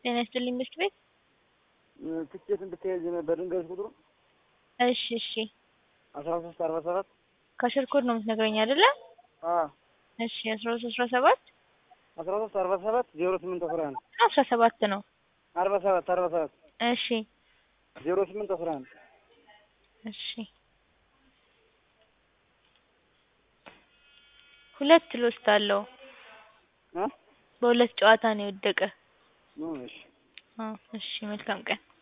ጤና ይስጥልኝ ምሽት ቤት ትኬት እንድትያዥ ነበር ልንገርሽ ቁጥሩ እሺ እሺ አስራ ሶስት አርባ ሰባት ካሸር ኮድ ነው የምትነግረኝ አይደለ? እሺ አስራ ሶስት አስራ ሰባት አስራ ሶስት አርባ ሰባት ዜሮ ስምንት አስራ አንድ አስራ ሰባት ነው። አርባ ሰባት አርባ ሰባት እሺ ዜሮ ስምንት አስራ አንድ እሺ ሁለት ሎስት አለው። በሁለት ጨዋታ ነው የወደቀ። እሺ አዎ እሺ መልካም ቀን